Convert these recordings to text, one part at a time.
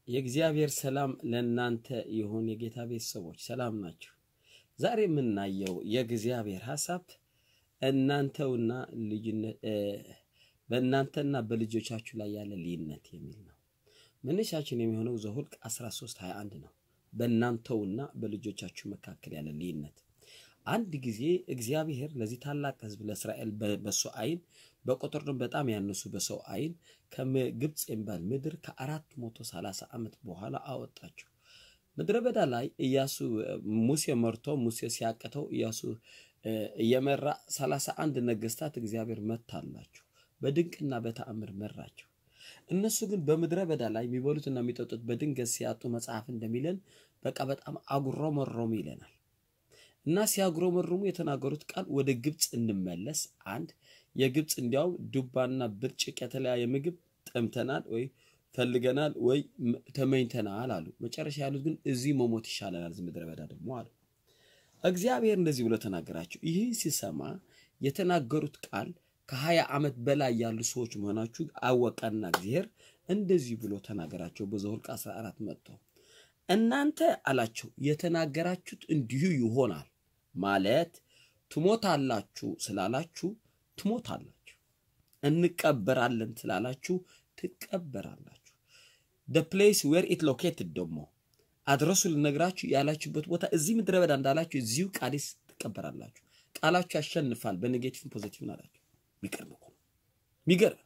የእግዚአብሔር ሰላም ለእናንተ ይሁን። የጌታ ቤተሰቦች ሰላም ናቸው። ዛሬ የምናየው የእግዚአብሔር ሀሳብ እናንተውና ልዩነት በእናንተና በልጆቻችሁ ላይ ያለ ልዩነት የሚል ነው። መነሻችን የሚሆነው ዘኍልቍ 13 21 ነው። በእናንተውና በልጆቻችሁ መካከል ያለ ልዩነት። አንድ ጊዜ እግዚአብሔር ለዚህ ታላቅ ሕዝብ ለእስራኤል በሱ አይን በቁጥር በጣም ያነሱ በሰው አይን ከግብፅ የሚባል ምድር ከአራት መቶ ሰላሳ ዓመት በኋላ አወጣቸው። ምድረ በዳ ላይ ኢያሱ ሙሴ መርቶ ሙሴ ሲያቅተው ኢያሱ እየመራ ሰላሳ አንድ ነገስታት እግዚአብሔር መታላቸው። በድንቅና በተአምር መራቸው። እነሱ ግን በምድረ በዳ ላይ የሚበሉትና የሚጠጡት በድንገት ሲያጡ መጽሐፍ እንደሚለን በቃ በጣም አጉረመረሙ ይለናል። እና ሲያጉረመርሙ የተናገሩት ቃል ወደ ግብፅ እንመለስ አንድ የግብፅ እንዲያውም ዱባና ብርጭቅ የተለያየ ምግብ ጠምተናል ወይ ፈልገናል ወይ ተመኝተናል አሉ። መጨረሻ ያሉት ግን እዚህ መሞት ይሻለናል ምድረ በዳ ደግሞ አሉ። እግዚአብሔር እንደዚህ ብሎ ተናገራቸው። ይህ ሲሰማ የተናገሩት ቃል ከሀያ ዓመት በላይ ያሉ ሰዎች መሆናችሁ አወቀና እግዚአብሔር እንደዚህ ብሎ ተናገራቸው። በዘኍልቍ 14 መጥቶ እናንተ አላቸው የተናገራችሁት እንዲሁ ይሆናል ማለት ትሞታላችሁ ስላላችሁ ትሞታላችሁ፣ እንቀበራለን ስላላችሁ ትቀበራላችሁ። ደ ፕሌስ ዌር ኢት ሎኬትድ ደግሞ አድረሱ ልነግራችሁ ያላችሁበት ቦታ እዚህ ምድረ በዳ እንዳላችሁ እዚሁ ቃዴስ ትቀበራላችሁ። ቃላችሁ ያሸንፋል፣ በኔጌቲቭን ፖዚቲቭን አላችሁ። ሚገርም እኮ ሚገርም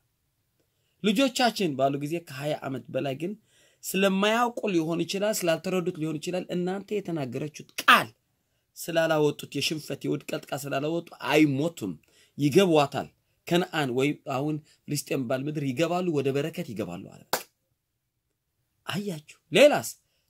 ልጆቻችን ባሉ ጊዜ ከሀያ ዓመት በላይ ግን ስለማያውቁ ሊሆን ይችላል፣ ስላልተረዱት ሊሆን ይችላል። እናንተ የተናገረችሁት ቃል ስላላወጡት የሽንፈት የውድቀት ቃል ስላላወጡ አይሞቱም፣ ይገቧታል። ከነአን ወይ አሁን ፍልስጤም ባል ምድር ይገባሉ፣ ወደ በረከት ይገባሉ አለ። አያችሁ። ሌላስ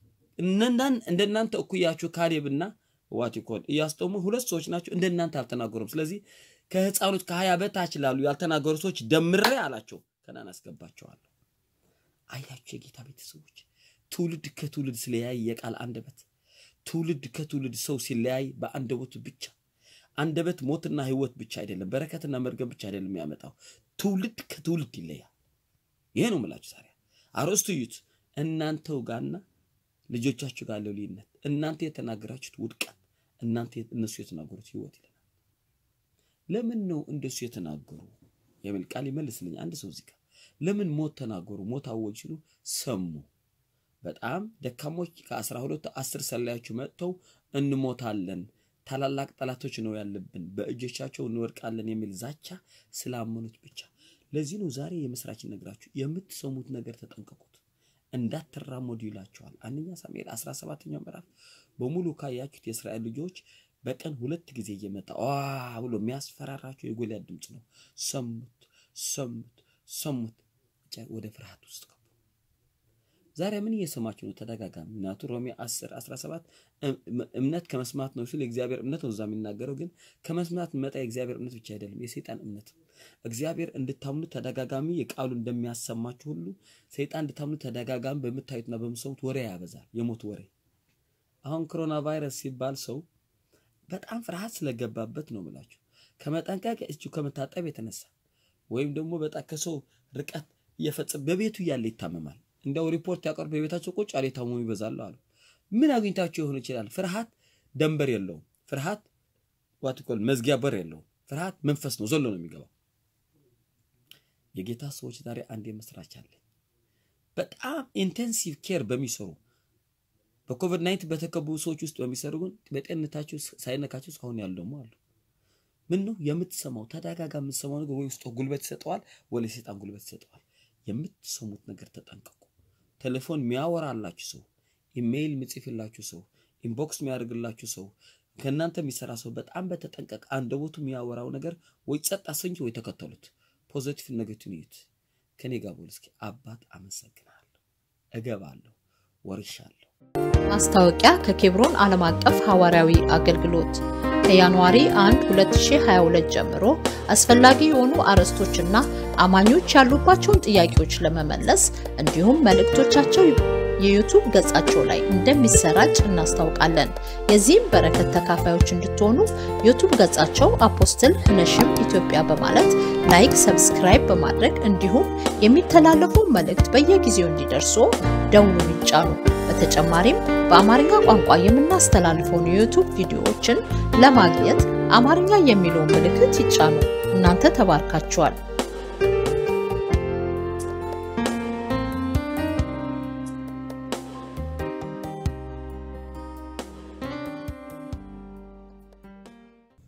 እንደናንተ እኩያችሁ ካሌብና ዋቲኮን ኢያሱ ደግሞ ሁለት ሰዎች ናቸው፣ እንደናንተ አልተናገሩም። ስለዚህ ከህፃኖች ከሀያ በታች ላሉ ያልተናገሩ ሰዎች ደምሬ አላቸው ከነአን አስገባቸዋለሁ። አያችሁ የጌታ ቤተሰቦች፣ ትውልድ ከትውልድ ስለያይ የቃል አንደበት ትውልድ ከትውልድ ሰው ሲለያይ በአንደበቱ ብቻ አንደበት ሞትና ህይወት ብቻ አይደለም፣ በረከትና መርገም ብቻ አይደለም የሚያመጣው ትውልድ ከትውልድ ይለያል። ይሄ ነው የምላችሁ። ዛሬ አርዕስቱ እዩት። እናንተው ጋርና ልጆቻችሁ ጋር ያለው ልዩነት፣ እናንተ የተናገራችሁት ውድቀት፣ እናንተ እነሱ የተናገሩት ህይወት ይለናል። ለምን ነው እንደሱ የተናገሩ የሚል ቃል ይመልስልኝ አንድ ሰው እዚህ ጋር ለምን ሞት ተናገሩ? ሞት አወጅ ሲሉ ሰሙ። በጣም ደካሞች ከአስራ ሁለቱ አስር ሰላዮቹ መጥተው እንሞታለን፣ ታላላቅ ጠላቶች ነው ያለብን፣ በእጆቻቸው እንወድቃለን የሚል ዛቻ ስላመኑት ብቻ። ለዚህ ነው ዛሬ የምስራች ነግራችሁ የምትሰሙት ነገር ተጠንቀቁት፣ እንዳትራመዱ ይላቸዋል። አንደኛ ሳሙኤል 17ኛው ምዕራፍ በሙሉ ካያችሁት የእስራኤል ልጆች በቀን ሁለት ጊዜ እየመጣ ብሎ የሚያስፈራራቸው የጎልያድ ድምፅ ነው። ሰሙት ሰሙት ሰሙት ወደ ፍርሃት ውስጥ ገቡ። ዛሬ ምን እየሰማችሁ ነው? ተደጋጋሚ ምክንያቱ ሮሜ 10 17 እምነት ከመስማት ነው ሲል የእግዚአብሔር እምነት ነው እዛ የሚናገረው። ግን ከመስማት መጣ የእግዚአብሔር እምነት ብቻ አይደለም፣ የሰይጣን እምነት። እግዚአብሔር እንድታምኑ ተደጋጋሚ የቃሉ እንደሚያሰማችሁ ሁሉ ሰይጣን እንድታምኑ ተደጋጋሚ በምታዩትና በምሰሙት ወሬ ያበዛል፣ የሞት ወሬ። አሁን ኮሮና ቫይረስ ሲባል ሰው በጣም ፍርሃት ስለገባበት ነው ብላችሁ ከመጠንቀቅ እጁ ከመታጠብ የተነሳ ወይም ደግሞ በጣም ከሰው ርቀት እየፈጸመ በቤቱ እያለ ይታመማል። እንዲያው ሪፖርት ያቀርብ በቤታቸው ቁጭ ያለ የታመሙ ይበዛሉ አሉ። ምን አግኝታቸው ይሆን ይችላል? ፍርሃት ደንበር የለውም። ፍርሃት ዋትኮል መዝጊያ በር የለውም። ፍርሃት መንፈስ ነው፣ ዘሎ ነው የሚገባው። የጌታ ሰዎች ዛሬ አንድ የመስራች አለ። በጣም ኢንቴንሲቭ ኬር በሚሰሩ በኮቪድ ናይንት በተከቡ ሰዎች ውስጥ በሚሰሩ ግን በጤንነታቸው ሳይነካቸው እስካሁን ያሉ ደግሞ አሉ። ምን ነው የምትሰማው? ተደጋጋሚ የምትሰማው ነገር ወይ ውስጥ ጉልበት ይሰጠዋል፣ ወይ ለሰይጣን ጉልበት ይሰጠዋል። የምትሰሙት ነገር ተጠንቀቁ። ቴሌፎን የሚያወራላችሁ ሰው፣ ኢሜይል የሚጽፍላችሁ ሰው፣ ኢንቦክስ የሚያደርግላችሁ ሰው፣ ከእናንተ የሚሰራ ሰው በጣም በተጠንቀቅ። አንደበቱ የሚያወራው ነገር ወይ ጸጥ አሰኝ ወይ ተከተሉት። ፖዘቲቭ ነገቱን እዩት። ከኔ ጋር ቦል እስኪ አባት አመሰግናለሁ፣ እገባለሁ፣ ወርሻለሁ። ማስታወቂያ ከኬብሮን ዓለም አቀፍ ሐዋርያዊ አገልግሎት ከጃንዋሪ 1 2022 ጀምሮ አስፈላጊ የሆኑ አርዕስቶችና አማኞች ያሉባቸውን ጥያቄዎች ለመመለስ እንዲሁም መልእክቶቻቸው የዩቱብ ገጻቸው ላይ እንደሚሰራጭ እናስታውቃለን። የዚህም በረከት ተካፋዮች እንድትሆኑ ዩቱብ ገጻቸው አፖስትል ህነሽም ኢትዮጵያ በማለት ላይክ፣ ሰብስክራይብ በማድረግ እንዲሁም የሚተላለፉ መልእክት በየጊዜው እንዲደርሱ ደውሉን ይጫኑ። በተጨማሪም በአማርኛ ቋንቋ የምናስተላልፈውን የዩቱብ ቪዲዮዎችን ለማግኘት አማርኛ የሚለውን ምልክት ይጫኑ። እናንተ ተባርካችኋል።